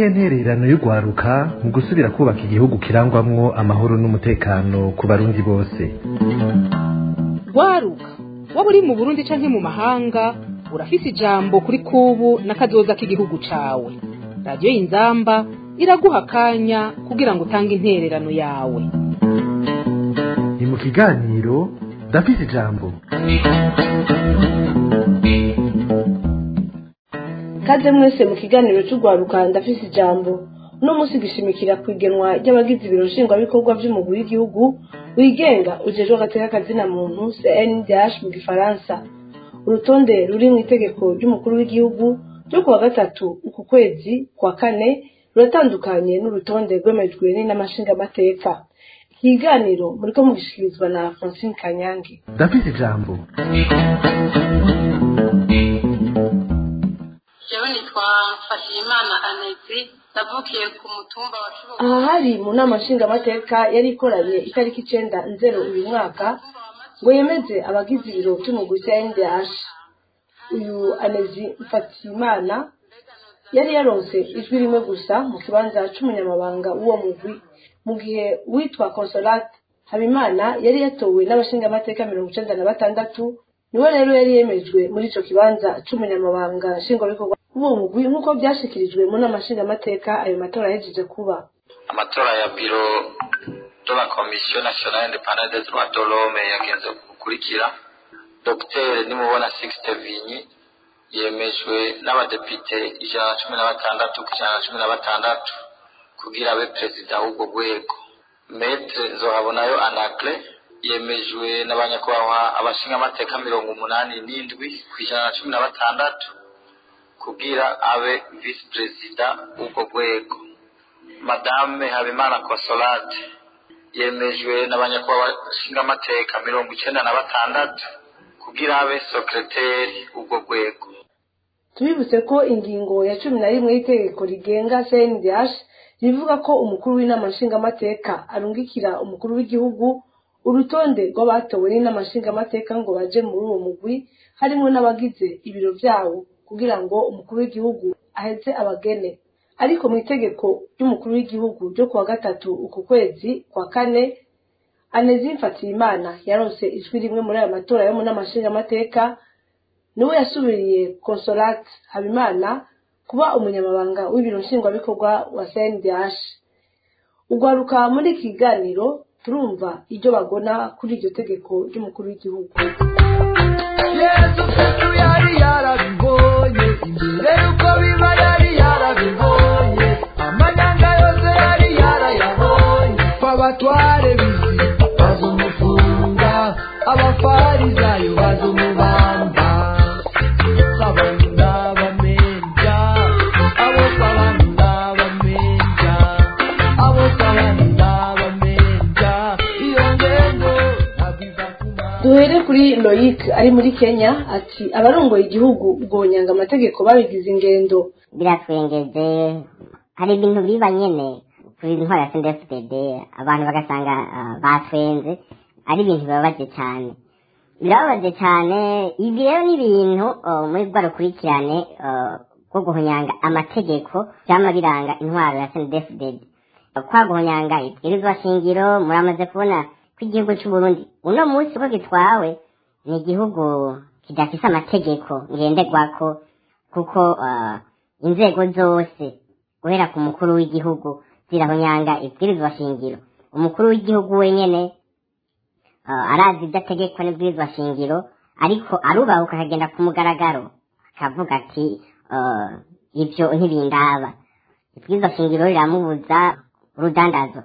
niyihe ntererano y'urwaruka mu gusubira kubaka igihugu kirangwamwo amahoro n'umutekano ku barundi bose rwaruka waba uri mu burundi canke mu mahanga urafise ijambo kuri kubu n'akazoza k'igihugu cawe radiyo y'inzamba iraguha akanya kugira ngo utange intererano yawe ni mu kiganiro ndafise ijambo kaze mwese mu kiganiro cy'urwaruka ndafise ijambo uno munsi gishimikira ku igenwa ry'abagize ibiro nshingwabikorwa by'umugwi w'igihugu wigenga ujejwe agateka kazina muntu cndh mu gifaransa urutonde ruri mu itegeko ry'umukuru w'igihugu ryo kuwa gatatu uku kwezi kwa kane ruratandukanye n'urutonde rwemejwe n'inamashingamateka ikiganiro muriko mugishikirizwa na francine kanyange ndafise ijambo jewe nitwa mfashiyimana anezi navukiye ku mutumba wa Kibuga aha hari mu nama nshingamateka yari ikoranye itariki icenda nzero uyu mwaka ngo yemeze abagize ibiro by'umugwi cya ndh uyu anezi mfatiyimana yari yaronse ijwi rimwe gusa mu kibanza c'umunyamabanga w'uwo mugwi mu gihe uwitwa consolate habimana yari yatowe n'abashingamateka mirongo icenda na batandatu niwe rero yari yemejwe muri ico kibanza c'umunyamabanga nshingwabikorwa w'uwo mugwi nk'uko vyashikirijwe mu nama nshingamateka ayo matora yahejeje kuba amatora ya biro de la commission nationale independante des droits de l'homme yagenze gukurikira dr nimubona sixte vinyi yemejwe n'abadepite ijana na cumi na batandatu ku ijana na cumi na batandatu kugira abe perezida w'ubwo rwego metre nzohabonayo anacle yemejwe n'abanyakubahwa abashingamateka mirongo umunani n'indwi ku ijana na cumi na batandatu kugira abe visi perezida w'ubwo rwego madame habimana consolate yemejwe n'abanyakubahwa bashingamateka mirongo icenda na batandatu kugira abe sekreteri w'ubwo rwego tubibutse ko ingingo ya cumi na rimwe y'itegeko rigenga cndh rivuga ko umukuru w'inama nshingamateka arungikira umukuru w'igihugu urutonde rw'abatowe n'inama nshingamateka ngo baje muri uwo mugwi harimo n'abagize ibiro vyawo kugira ngo umukuru w'igihugu aheze abagene ariko mu itegeko ry'umukuru w'igihugu ryo kuwa gatatu uku kwezi kwa kane anezi mfatiyimana yaronse ijwi rimwe muri ayo matora yo mu nama nshingamateka niwe yasubiriye consolate habimana kuba umunyamabanga w'ibiro nshingwabikorwa wa cndh ugwaruka muri iki kiganiro turumva ibyo bagona kuri iryo tegeko ry'umukuru w'igihugu yesu kristu yari yarabibonye imbere yuko biba yari yarabibonye amanyanga yose yari yarayabonye kwabatware bizi bazumufunga abafarizayo bazumubamba babanda bamenja abo kwabanda bamenja abo kwabanda bamenja iyo ngendo abiva kumana duhere kuri loyic ari muri kenya ati abarongoye igihugu ubwonyanga amategeko babigize ingendo biratwengeje hari ibintu biba nyene kuri intwara ya CNDD-FDD abantu bagasanga ah, batwenze ari ibintu bibabaje cyane birababaje cyane ibi rero ni ibintu ah, muri rwa rukurikirane ah, rwo guhonyanga amategeko vyama biranga intwaro ya CNDD-FDD kwa guhonyanga ibwirizwa shingiro muramaze kubona ko igihugu c'uburundi uno munsi uko gitwawe ni igihugu kidafise amategeko ngenderwako kuko ah, inzego zose guhera ku mukuru w'igihugu zirahonyanga ibwirizwa shingiro umukuru w'igihugu wenyene ah, arazi ibyo ategekwa n'ibwirizwa shingiro ariko arubahuka akagenda ku mugaragaro akavuga ati ah, ibyo ntibindaba ibwirizwa shingiro riramubuza urudandazo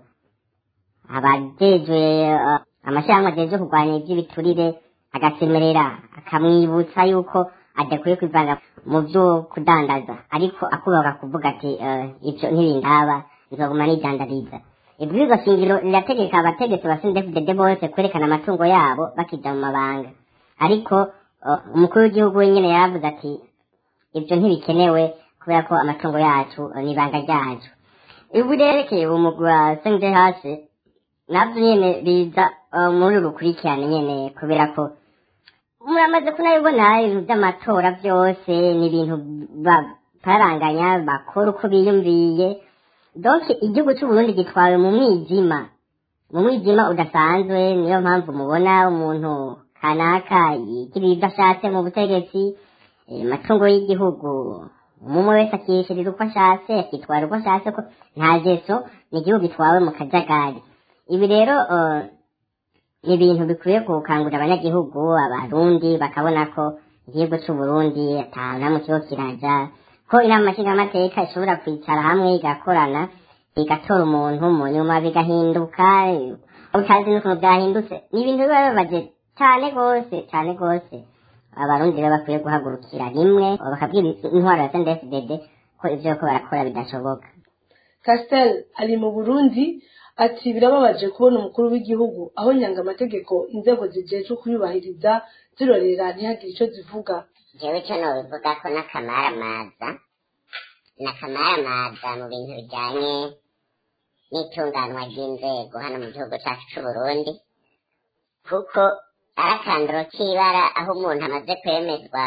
abajejwe uh, amashyirahamwe ajejwe kurwanya iby'ibiturire agasemerera akamwibutsa yuko adakwiye kwivanga mu byo kudandaza ariko akubahuka kuvuga ati uh, ibyo ntibindaba nzoguma nidandariza ibwirizwa shingiro rirategeka abategetsi ba sindefudede bose kwerekana amatungo yabo bakija mu mabanga ariko uh, umukuru w'igihugu wenyene yaravuze ati ibyo ntibikenewe kubera ko amatungo yacu uh, ni ibanga ryacu ibu ryerekeye umugwi wa sndh nabyo nyene biza uh, muri urukurikirane nyene kubera ko muramaze kunabibona ibintu by'amatora byose ni ibintu ba- bakararanganya bakora uko biyumviye donc igihugu c'uburundi gitwawe mu mwijima mu mwijima udasanzwe niyo mpamvu mubona umuntu kanaka yigirira ibyo ashatse mu butegetsi eh, amatungo y'igihugu umwe wese akishyirira uko ashatse akitwara uko ashatse ko nta geso ni igihugu gitwawe mu kajagari ibi rero eh, ni ibintu bikwiye gukangurira abanyagihugu abarundi bakabona ko igihugu c'uburundi atana mu kigo kiraja ko inama nshingamateka ishobora kwicara hamwe igakorana igatora umuntu mu nyuma bigahinduka utazi n'ukuntu byahindutse ni ibintu biba bibabaje cyane rwose cyane rwose abarundi rero bakwiye guhagurukira rimwe bakabwira intwaro ya sndfdd ko ivyo ko barakora bidashoboka Castel ari mu Burundi ati birababaje kubona umukuru w'igihugu aho nyanga amategeko inzego zijejwe kuyubahiriza zirorera ntihagire ico zivuga jewe cyo nobivuga ko n'akamaramaza n'akamaramaza mu bintu bijanye n'itunganwa ry'inzego hano mu gihugu cacu c'uburundi kuko ari akanduro k'ibara aho umuntu amaze kwemezwa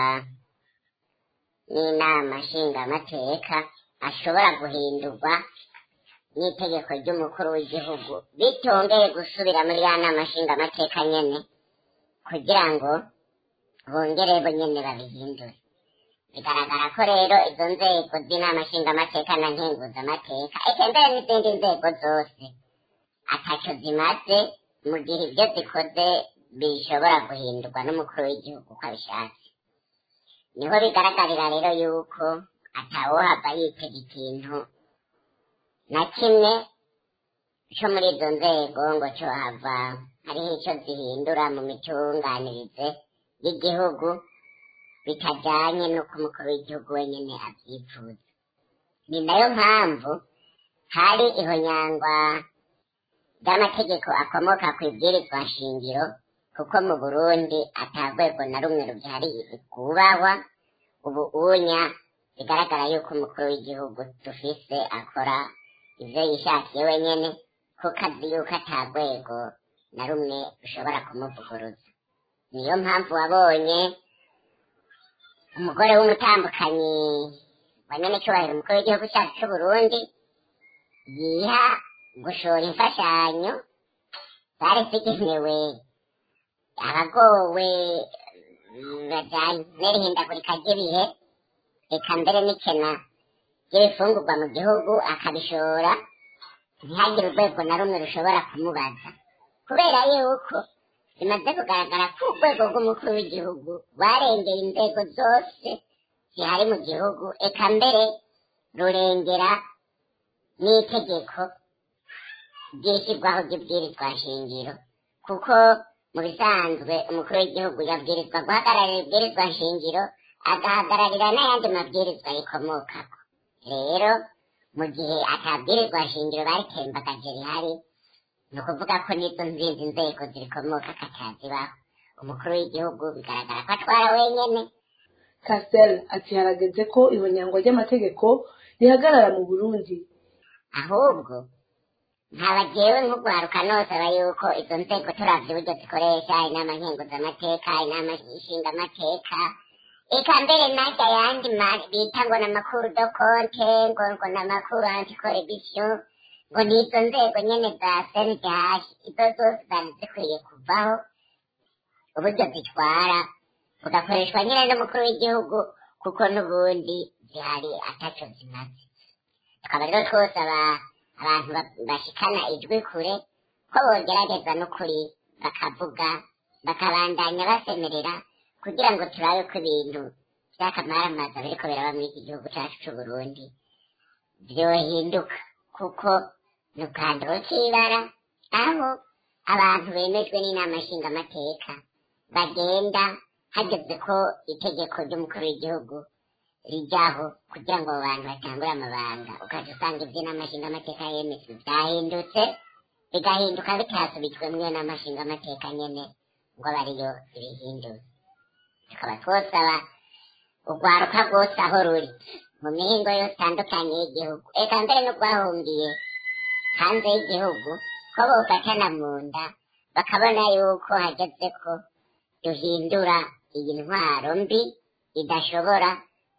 n'inama nshingamateka ashobora guhindurwa n'itegeko ry'umukuru w'igihugu bitongeye gusubira muri ya nama nshingamateka nyene kugira ngo bongere bo nyene babihindure bigaragara ko rero izo nzego z'inama nshingamateka na nkenguzamateka eka mbere n'izindi nzego zose ataco zimaze mu gihe ibyo zikoze bishobora guhindurwa n'umukuru w'igihugu uko abishatse niho bigaragarira rero yuko atawohava yitega ikintu na kimwe co muri izo nzego ngo cohava hariho ico zihindura mu mitunganirize y'igihugu bitajanye n'uko umukuru w'igihugu wenyene avyifuza ni nayo mpamvu hari ihonyangwa ry'amategeko akomoka ku ibwirizwa shingiro kuko mu burundi ata rwego na rumwe rubyari rwubahwa ubu unya bigaragara yuko umukuru w'igihugu dufise akora ivyo yishakiye wenyene kuko azi yuko ata rwego na rumwe rushobora kumuvuguruza niyo mpamvu wabonye umugore w'umutambukanyi wa nyanecyubahiro umukuru w'igihugu cyacu c'uburundi yiha gushora imfashanyo zari zigenewe abagowe bajanye n'irihindagurika ry'ibihe reka mbere n'ikena ry'ibifungurwa mu gihugu akabishora ntihagire urwego na rumwe rushobora kumubaza kubera yuko bimaze kugaragara ko urwego rw'umukuru w'igihugu rwarengeye inzego zose zihari mu gihugu eka mbere rurengera n'itegeko ryishyirwaho ry'ibwirizwa shingiro kuko mu bisanzwe umukuru w'igihugu yabwirizwa guhagararira ibwirizwa shingiro agahagararira n'ayandi mabwirizwa rikomokako rero mu gihe atabwirizwa shingiro baritembagaje rihari ni ukuvuga ko n'izo nzindi nzego zirikomoka katazibaho umukuru w'igihugu bigaragara ko atwara wenyene Castel ati harageze ko ihonyangwa ry'amategeko rihagarara mu Burundi ahubwo nkaba jewe nk'ugwaruka nosaba yuko izo nzego turavye uburyo zikoresha inama nkenguzamateka inama nshingamateka eka mbere narya yandi ma- bita ngo n'amakuru do konte ngo ngo n'amakuru anticorruption ngo nizo nzego nyene za sndh izo zose zari zikwiye kuvaho uburyo zitwara bugakoreshwa nyine n'umukuru w'igihugu kuko n'ubundi zihari ataco zimaze tukaba rero twosaba abantu ba- bashikana ijwi kure ko bogerageza n'ukuri bakavuga bakabandanya basemerera kugira ngo turabe ko ibintu vy'akamaramaza biriko biraba muri iki gihugu cacu c'uburundi vyohinduka kuko ni ubwanduro c'ibara aho abantu bemejwe n'inama nshingamateka bagenda hageze ko itegeko ry'umukuru w'igihugu rijyaho kugira ngo abo bantu batangure amabanga ukaza usanga iby'inama nshingamateka yemejwe byahindutse bigahinduka bitasubijwe mwiyo nama nshingamateka nyene ngo abe ariyo ibihindura tukaba twosaba urwaruka rwose aho ruri mu mihingo yose itandukanye y'igihugu eka mbere n'urwahungiye hanze y'igihugu ko bofatana mu nda bakabona yuko hageze ko duhindura iyi ntwaro mbi idashobora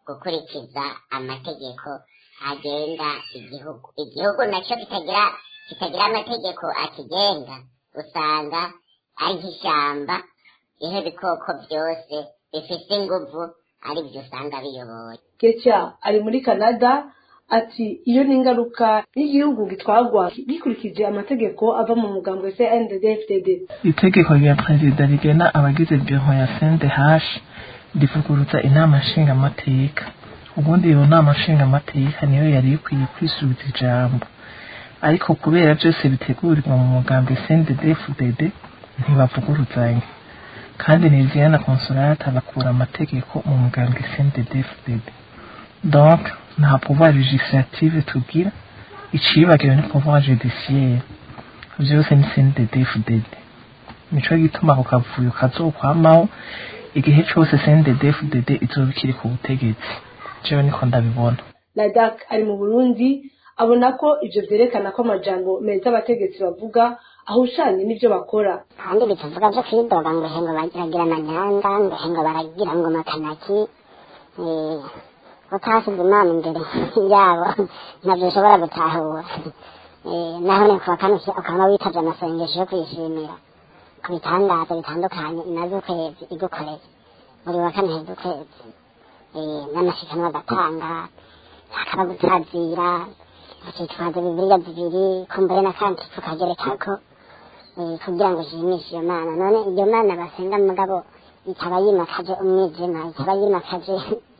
gukurikiza amategeko agenga igihugu igihugu nacyo kitagira kitagira amategeko akigenga usanga ari nk'ishyamba ihe ibikoko byose bifite inguvu ari byo usanga biyoboye Getya ari muri Canada ati iyo ni ingaruka y'igihugu gitwagwa gikurikije amategeko ava mu mugambwe CNDD-FDD itegeko rya perezida rigena abagize biro ya CNDH rivuguruza inama nshingamateka ubundi iyo nama nshingamateka niyo yari ikwiye kwisubiza ijambo ariko kubera byose bitegurirwa mu mugambwe CNDD-FDD ntibavuguruzanya kandi Niziyana Consolata bakura amategeko mu mugambwe CNDD-FDD donc nta pouvoir législative tugira icibagiwe ni pouvoir judiciaire vyose ni CNDD-FDD nico gituma ako kavuyo kazokwamaho igihe cose CNDD-FDD izoba ikiri ku butegetsi jewe niko ndabibona Ladak ari mu Burundi abona ko ivyo vyerekana ko amajambo meza abategetsi bavuga ahushanye n'ivyo bakora kandi bitavuga byo kwidoga ngo hengo bagiragira na nyanga ngo hengo baragira ngo makanaki eh, utasize imana imbere yabo ntabyo ushobora gutahura Eh, naho ni kuwa kane ukaba witavye amasengesho yo kwishimira ku bitangaza bitandukanye imaze ukwezi igukoreye buri wa kane heza ukwezi Eh, n'amashikanwa agatanga hakaba gutazira ukitwaza bibiliya zibiri kumbure n'akandi tukagerekako eh, kugira ngo ushimishe iyo mana none iyo mana basenga mugabo ikaba yimakaje umwijima ikaba yimakaje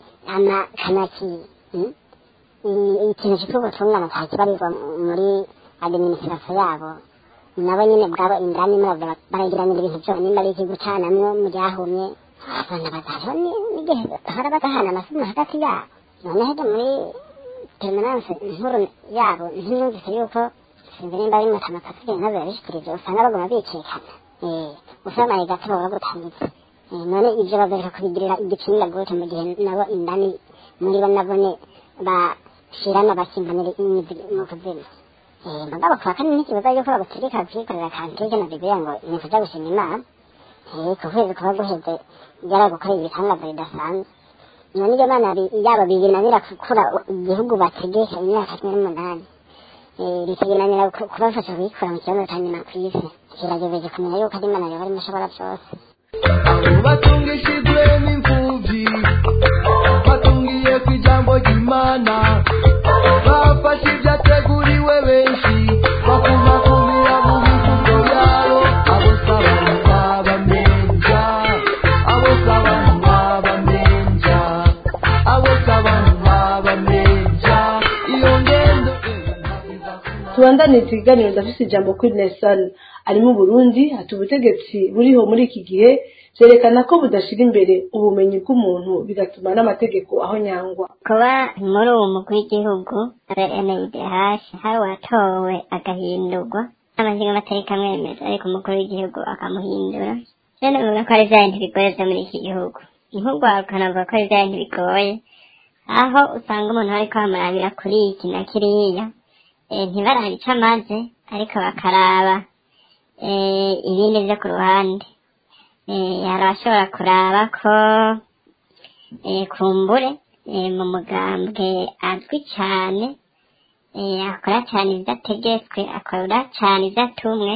amakanaki mm? I- ikintu cyitwa ubutungane ntakibarirwa muri administration yabo nabo nyine bwabo indani murabyo baragiranira ibintu byose nimba ari ikigucanamwo mu ryahumye abana bazariho n'igihe bahora badahana amasomo hagati yabo none hajya muri permanence nkuru yabo ntiyumvise yuko sinzi nimba ari mutamatasigaye nabo babishikirije usanga baguma bicikana Eh, usamaye gato baba bagutangitse Eh, none ivyo babereka kubigirira igipinga gute mu gihe nabo indani muri bo nabone bashirana basimbanira imizi mu kuzimu Eh, mugabo kuwa kane n'ikibazo yuko bagutegeka kwikorera kantike na bibiliya ngo ni kuja gushima imana Eh, ku kwezi kuba guheze byaragukoreye ibitangaza bidasanzwe none iyo mana bi- yabo biginanira gukura igihugu bategeka imyaka cumi n'umunani Eh, bikaginanira ku- kubafasha kuyikura mu kibazo cya nyuma ku isi kiragejeje kumenya yuko ari imana yaba arimo ashobora byose abo batungishijwe n'imfubyi batungiye ku ijambo ry'imana bafashe ibyateguriwe benshi bakuma kumira mu mivugo yabo abo sabantu babamenja abo sabantu babamenja abo sabantu babamenja iyo ngendo tubandane ikiganiro ndafise ijambo kuri Nelson ari mu Burundi ati ubutegetsi buriho muri iki gihe vyerekana ko budashira imbere ubumenyi bw'umuntu bigatuma n'amategeko aho nyangwa kuba muri uwo mugwi w'igihugu NIDH hari uwatowe agahindurwa n'amazinga amatariki amwemeza ariko umukuru w'igihugu akamuhindura rero bivuga ko ari vya bintu bigoye vyo muri iki gihugu nk'urwaruka navuga ko ari vya bintu bigoye aho usanga umuntu ariko bamurabira kuri iki na kiriya eh, ntibarabe ico amaze ariko bakaraba eh, ibindi vyo ku ruhande eh, hari abashobora kuraba ko eh, kumbure eh, mu mugambwe azwi cyane eh, akora cyane ibyo ategetswe akora cyane ibyo atumwe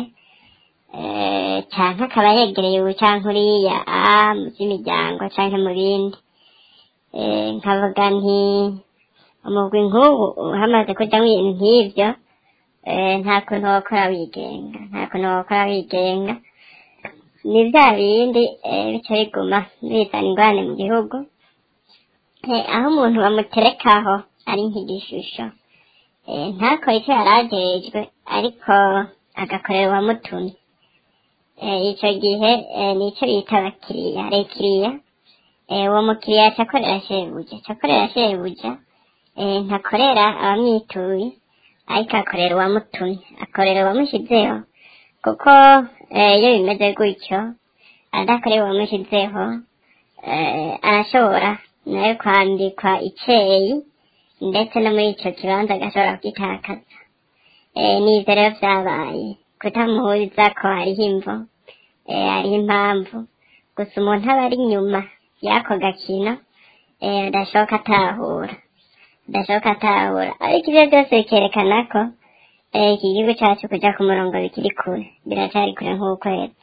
eh, canke akaba yegereye ubu canke uriya a mu by'imiryango canke mu bindi eh, nkavuga nti umugwi nk'ubu hamaze kujamwo ibintu nk'ivyo eh, nta kuntu wokora wigenga nta kuntu wokora wigenga ni bya bindi eh, bica biguma bizana ingorane mu gihugu Eh, aho umuntu bamuterekaho ari nk'igishusho Eh, ntakore icyo yari ajejwe ariko agakorera uwamutumye Eh, ico gihe eh, nico bita abakiriya rekiriya Eh, uwo mukiriya acakorera shebuja acakorera shebuja eh, ntakorera abamwituye ariko akorera uwamutumye akorera uwamushizeho kuko eh, iyo bimeze gutyo adakorera uwamushizeho eh, arashobora nayo kwandikwa iceyi ndetse no muri ico kibanza agashobora kugitakaza eh, n'ivyo rero vyabaye kutamuhuriza ko hariho imvo eh, hariho impamvu gusa umuntu aba ari inyuma y'ako gakino eh, adashoka atahura adashoka atahura ariko ivyo byose bikerekana ko eh, iki gihugu cacu kuja ku murongo bikiri kure biracari kure nk'ukwezi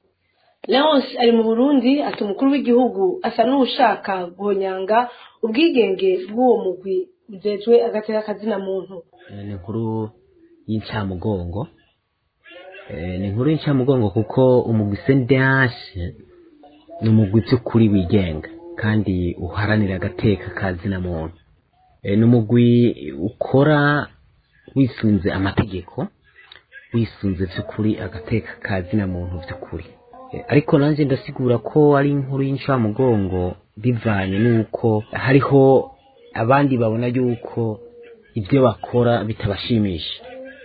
leonce ari mu burundi ati umukuru w'igihugu asa n'uwushaka guhonyanga ubwigenge bw'uwo mugwi ujejwe agateka kazina muntu ni inkuru y'incamugongo Eh, ni inkuru y'incamugongo kuko umugwi sendehashi ni umugwi by'ukuri wigenga kandi uharanira agateka ka zina muntu Eh, ni umugwi ukora wisunze amategeko wisunze by'ukuri agateka ka zina muntu by'ukuri Eh, ariko nanjye ndasigura ko ari inkuru y'incamugongo bivanye n'uko hariho abandi babona yuko ibyo bakora bitabashimisha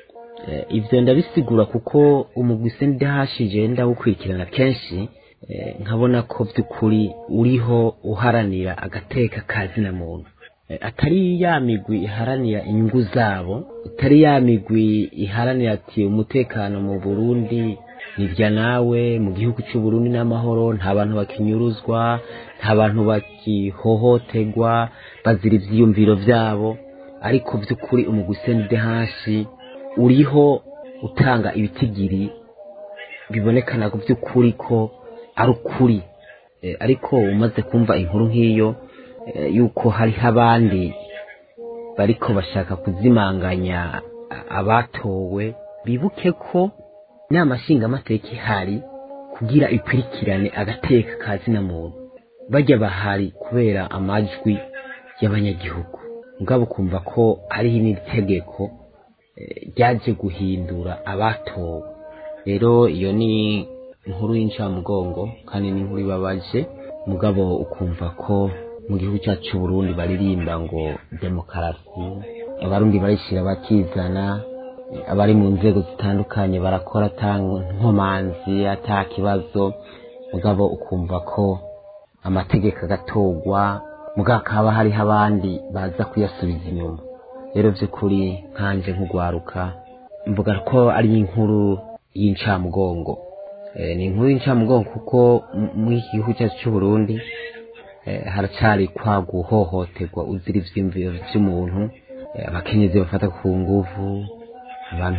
Eh, ivyo ndabisigura kuko umugwi sendahashije ndawukurikirana kenshi eh, nkabona ko by'ukuri uriho uharanira agateka ka zina muntu Eh, atari ya migwi iharanira inyungu zabo atari ya migwi iharanira ati umutekano mu burundi nirya nawe mu gihugu cy'u Burundi n'amahoro nta bantu bakinyuruzwa nta bantu bakihohoterwa bazira ivyiyumviro vyabo ariko by'ukuri umugwi sendehashi uriho utanga ibitigiri bibonekana ku by'ukuri ko ari ukuri Eh, ariko umaze kumva inkuru nk'iyo eh, yuko hariho abandi bariko bashaka kuzimanganya a- abatowe bibuke ko inama nshingamateka ihari kugira ikurikirane agateka ka zina muntu bajya bahari kubera amajwi y'abanyagihugu mugabo kumva ko hariho n'iri tegeko eh, ryaje guhindura abatowe rero iyo ni inkuru y'incamugongo kandi ni inkuru ibabaje mugabo ukumva ko mu gihugu cyacu cy'u Burundi baririmba ngo demokarasi abarundi barishira bakizana eh, abari mu nzego zitandukanye barakora ata nkomanzi ata kibazo mugabo ukumva ko amategeko agatorwa mugabo hakaba hariho abandi baza kuyasubiza inyuma rero by'ukuri nkanje nk'ugwaruka mvuga ko ari inkuru y'incamugongo Eh, ni inkuru y'incamugongo kuko m- muri iki gihugu cyacu cy'u Burundi eh, haracari kwa guhohoterwa uzira ivyiyumviro vy'umuntu eh, abakenyezi bafata ku nguvu abantu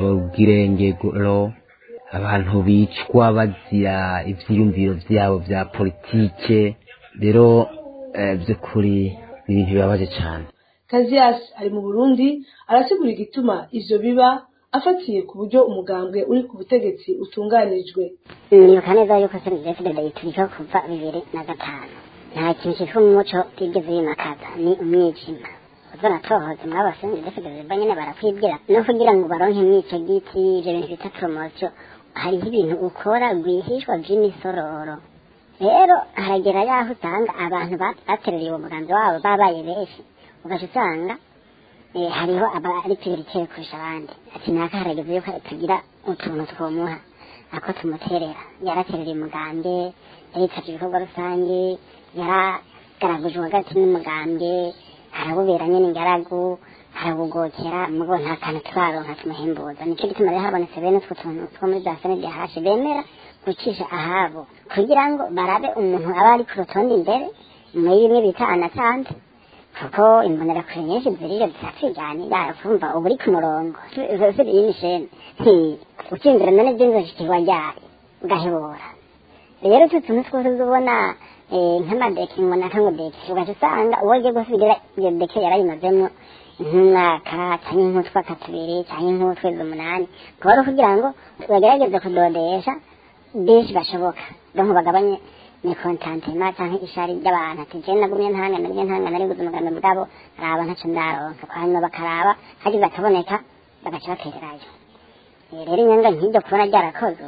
b'irengero abantu bicwa bazira ivyiyumviro vyabo vya politike rero eh, vy'ukuri ni ibintu bibabaje cane kaziyasi ari mu burundi arasigura igituma ivyo biba afatiye ku buryo umugambwe uri ku butegetsi utunganijwe nibuka neza yuko senidefide yiturika kuva bibiri na gatanu nta kintu cyitwa umuco tigeze yimakaza ni umwijima ubwo natohoze muri aba senidefide ziba nyene barakwibwira no kugira ngo baronke mwico giti ivyo bintu bita promosiyo hariho ibintu ukora rwihishwa vy'imisororo rero haragera yaho usanga abantu ba- bateruriye uwo mugambi wabo babaye benshi ugaca usanga eh, hariho abari prioritaire kurusha abandi ati naka harageze yuko tugira utuntu twomuha ako tumuterera yaraterera umugambwe yaritavye ibikorwa rusange yaragaragujwe hagati n'umugambwe arabubera nyene ingaragu arabugokera mugo nta kantu turaronka tumuhembuza nico gituma rero habonetse bene utwo tuntu two muri za senede hashe bemera gucisha ahabo kugira ngo barabe umuntu aba ari ku rutonde imbere muri bimwe bita anatanze kuko imbonerakure nyinshi ziriyo zirakwigani yakumva uba uri ku murongo ziri y'imishene ukinjira none byinzoshikirwa ryari ugahebura rero utu tuntu twose uzubona eh, nk'amadeke ngo naka ngo deke ugaca usanga uwo ugiye gusigira iyo deke yarayimazemo nk'umwaka cyangwa nk'utwaka tubiri cyangwa nk'utwezi umunani kuba ari ukugira ngo bagerageze kudodesha benshi bashoboka donko bagabanye ni kontantema cyangwa ishari ry'abantu ati je nagumye ntangana nagumye ntangana ari guza umugambi bwabo araba ntaco ndaronka hanyuma bakaraba hagize akaboneka bagaca batererayo Eh, rero inyanga nk'iryo kubona ryarakozwe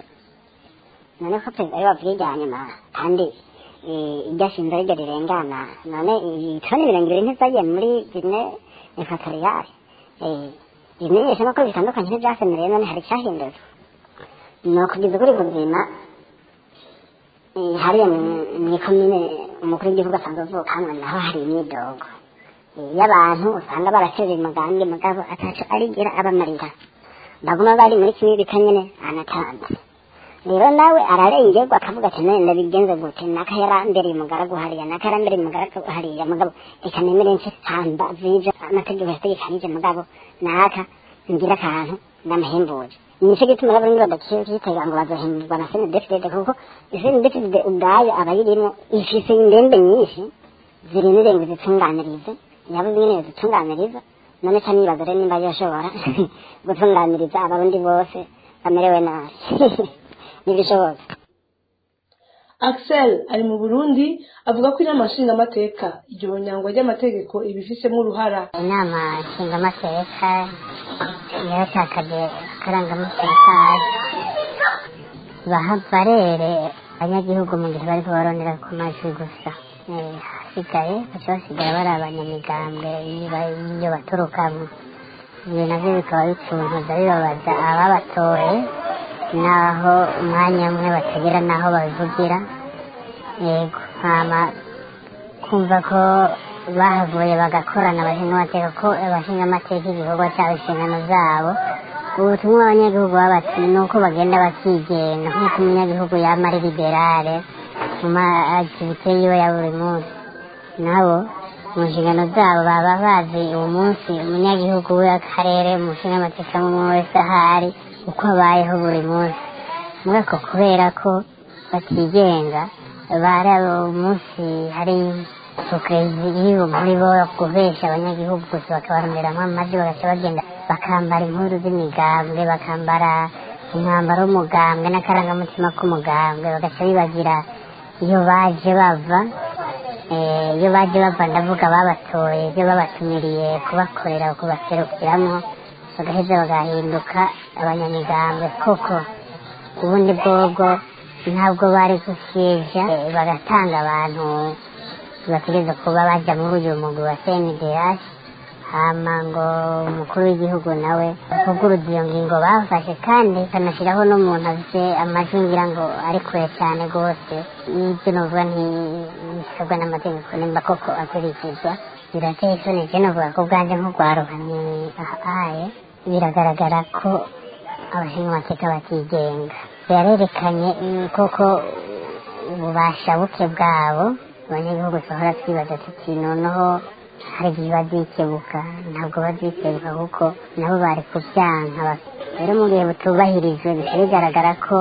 none ko perezida ari wavuye irya nyuma kandi eh, iryo ashinze ariryo rirengana none itoni mirongo ibiri ntizagiye muri gine ekwatoriyale ibimenyesha nuko bitandukanye n'ibyasemereye none hari icyahindutse ni ukugeza kuri buzima Eh, hariya mu- mw'ikomine umukuru w'igihugu asanzwe avukamwe naho hari imyidogo Eh, y'abantu usanga baraterera umugambi mugabo ataco arigera abamarira baguma bari muri kimwe bita nyene anatanze rero nawe ararengerwa akavuga ati none ndabigenze gute naka yarambereye umugaragu hariya naka yarambereye umugaragu hariya mugabo reka nemere nce samba z'ivyo amategeko yategekanije mugabo naka ngira akantu ndamuhembuje nico gituma rero niba badakitega ngo bazohemburwa na senedefidede kuko senedefidede ubwayo abayirimwo ifise indembe nyinshi zirindiriye ngo zitunganirize yaba nyene zitunganiriza none ca nibaza rero nimba yoshobora gutunganiriza abarundi bose bamerewe nabi ntibishoboka axel ari mu burundi avuga ko inama nshingamateka iryo nyangwa ry'amategeko ibifisemo uruhara inama nshingamateka yaratakaje akarangamateka baha barere abanyagihugu mu gihe bariko barondera ku majwi gusa Eh, hasigaye baca basigara bari abanyamigambwe iyo baturukamo ibyo navyo bikaba bituntuza bibabaza ababatoye naho umwanya umwe batagera naho bavugira yego hama kumva ko bahavuye bagakorana abashingamateka ko abashingamateka igikorwa cyabo inshingano zabo ubutumwa abanyagihugu babati ni uko bagenda bakigenga nk'uko umunyagihugu yama ari liberale mu maaktivite yiwe ya buri munsi nabo mu nshingano zabo baba bazi uwo munsi umunyagihugu w'akarere umushingamateka umwe wese ahari uko abayeho buri munsi muri ako kubera ko batigenga bari umunsi hari sukezi iriho muri bo guhesha abanyagihugu gusa bakabaronderamo amajwi bagaca bagenda bakambara impuzu z'imigambwe bakambara umwambaro w'umugambwe n'akarangamutima k'umugambwe bagaca bibagira iyo baje bava eh, iyo baje bava ndavuga babatoye ibyo babatumiriye kubakorera kubaserukiramo bagaheza bagahinduka abanyamigambwe koko ubundi bwobwo ntabwo bari gusyeja eh, bagatanga abantu bategereza kuba baja muri uyu mugwi wa CNDH hama ngo umukuru w'igihugu nawe avuguruza iyo ngingo bafashe kandi kanashyiraho n'umuntu afite amajwi ngira ngo ari kure cyane rwose n'ibyo novuga ntisabwa n'amategeko nimba koko akurikizwa birateye isoni je novuga ko bwanje nk'urwaruka ni ahaye biragaragara ko abashingamateka batigenga yarerekanye mm, koko ububasha buke bwabo abanyagihugu duhora twibaza tuti noneho hari igihe bazikebuka ntabwo bazikebuka kuko nabo bari kubyanka rero mu gihe butubahirijwe bihita bigaragara ko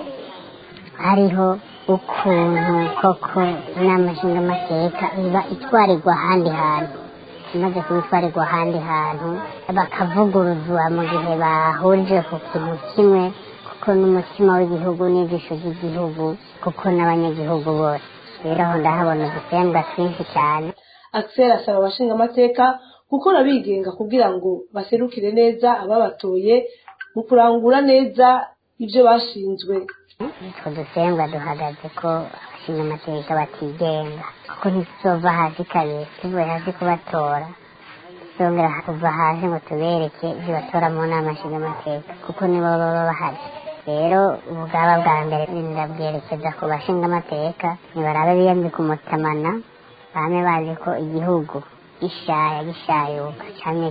hariho ukuntu koko inama nshingamateka iba itwarirwa ahandi hantu imaze kuba itwarirwa ahandi hantu bakavuguruzwa mu gihe bahurije ku kintu kimwe kuko n'umutima w'igihugu n'ijisho ry'igihugu kuko n'abanyagihugu bose rero aho ndahabona udusembwa twinshi cyane axel asaba abashingamateka gukora bigenga kugira ngo baserukire neza ababatoye mu kurangura neza ibyo bashinzwe utwo dusembwa duhagaze ko abashingamateka batigenga kuko ntituzova hasi kabiri tuvuye hasi kubatora tuzongera kuva hasi ngo tubereke ibyo batora mu nama nshingamateka kuko nibo baba bahari rero ubwaba bwa mbere ndabwerekeza ku bashingamateka nibarabe biyambika umutamana bame bazi ko igihugu gishaya gishayuka cyane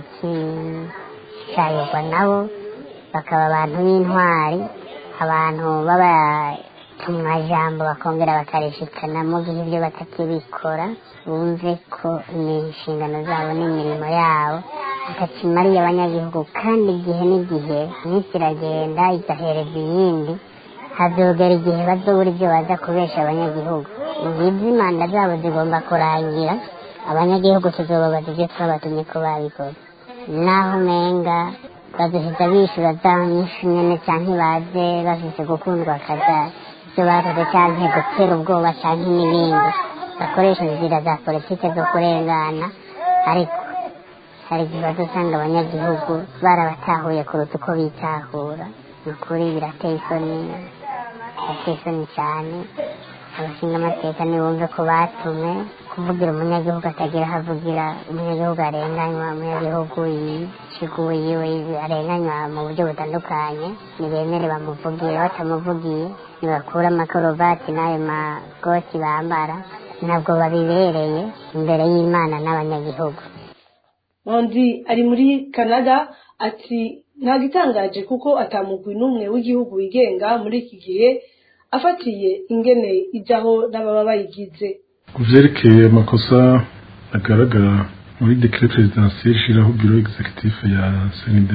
gishayurwa nabo bakaba abantu b'intwari abantu b'abatumwajambo bakongera bakarishikana mu gihe ibyo batakibikora bumve ko ni inshingano zabo n'imirimo yabo bakakimariye abanyagihugu kandi igihe n'igihe iminsi iragenda igahereza iyindi hazogera igihe bazobura ibyo baza kubesha abanyagihugu ngizi imanda zabo zigomba kurangira abanyagihugu tuzobabaza ibyo twabatumye ko babikoze naho umenga bazoheza bishura za nyinshi nyene canke baze bafise gukundwa akaza ibyo bakoze canke gutera ubwoba canke n'ibindi bakoresha inzira za politike zo kurengana ariko hari igihe bazosanga abanyagihugu barabatahuye kuruta uko bitahura ni ukuri birateye isoni birateye isoni cyane abashinga amateka ntibumve ko batumwe kuvugira umunyagihugu atagira aho avugira umunyagihugu arenganywa umunyagihugu yiciguye arenganywa mu buryo butandukanye ntibemere bamuvugire batamuvugiye ntibakure amakorobati n'ayo magoti bambara ntabwo babibereye imbere y'imana n'abanyagihugu mondi ari muri canada ati nta gitangaje kuko atamugwi n'umwe w'igihugu wigenga muri iki gihe afatiye ingene ijyaho n'ababa bayigize ku vyerekeye amakosa agaragara muri decret presidentiel ishiraho biro executif ya CNDH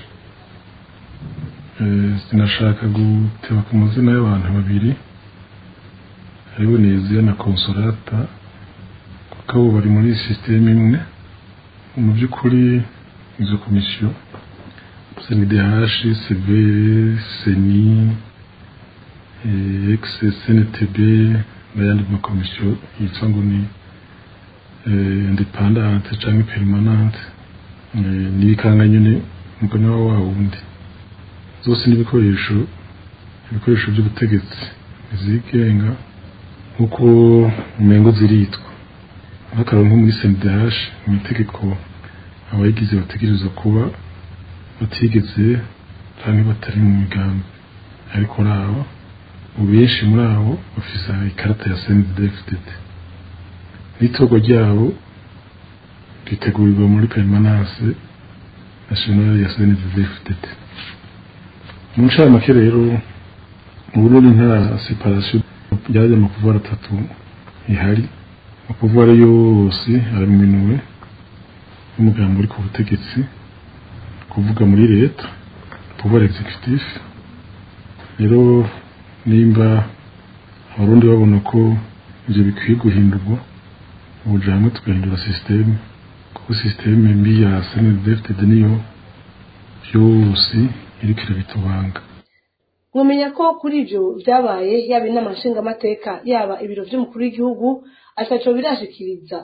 eh, sinashaka guteba ku mazina y'abantu babiri hariho Neziya na Consolata kuko abo bari muri systeme imwe mu by'ukuri izo komisiyo CNDH, CV, CENI, eh, ex-CNTB n'ayandi makomisiyo yitwa ngo ni eh, independante cyangwa permanente eh, n'ibikanga nyine umugani wa wa wundi zose n'ibikoresho ibikoresho by'ubutegetsi zigenga nk'uko umengo ziritwa nk'akararo nko muri CNDH mu itegeko abayigize bategerezwa kuba batigeze cyangwa batari mu migambi ariko muri abo mu benshi muri abo bafise ikarata ya CNDD-FDD n'itorwa ryabo ritegurirwa muri permanence nationale ya CNDD-FDD mu ncamake rero mu Burundi nta separation yaje mu kuvuga atatu ihari mu kuvuga yose araminuwe n'umugambi uri ku butegetsi kuvuga muri leta pouvoir executif rero nimba abarundi babona ko ibyo bikwiye guhindurwa ubuja hamwe tugahindura sisiteme kuko sisiteme mbi ya snddfd niyo yose iriko irabitubanga mwamenya ko kuri ibyo byabaye yaba inama nshingamateka yaba ibiro by'umukuru w'igihugu ataco birashikiriza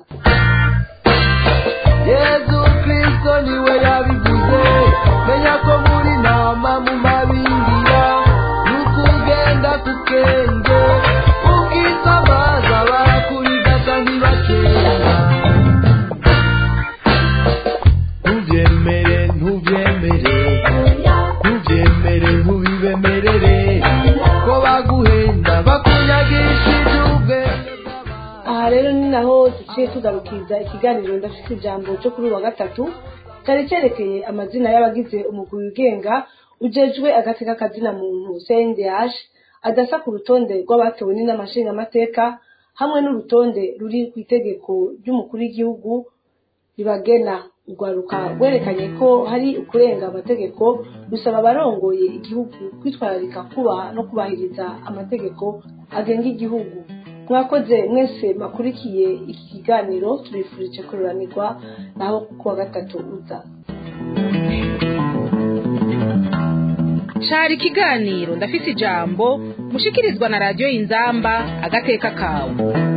yezu kristo niwe yabivuze menya ko muri nama mu mabingira n'ukugenda ku kenge ukisamaza bakurigata ntibakera ntubyemere ntubyemere ntubyemere ntubibemerere ko baguhenda bakunyagishije ubwenge aha rero ni naho duciye tugarukiriza ikiganiro ndafite ijambo cyo kuri uyu wa gatatu cyari cyerekeye amazina y'abagize umugwi wigenga ujejwe agateka kazina muntu cndh adasa ku rutonde rw'abatowe n'inama nshingamateka hamwe n'urutonde ruri ku itegeko ry'umukuru w'igihugu ribagena urwaruka rwerekanye ko hari ukurenga amategeko rusaba abarongoye igihugu kwitwararika kubaha no kubahiriza amategeko agenga igihugu mwakoze mwese makurikiye iki kiganiro tubifurije kururanirwa naho kuwa gatatu uza cari ikiganiro ndafise ijambo mushikirizwa na radiyo y'inzamba agateka kawe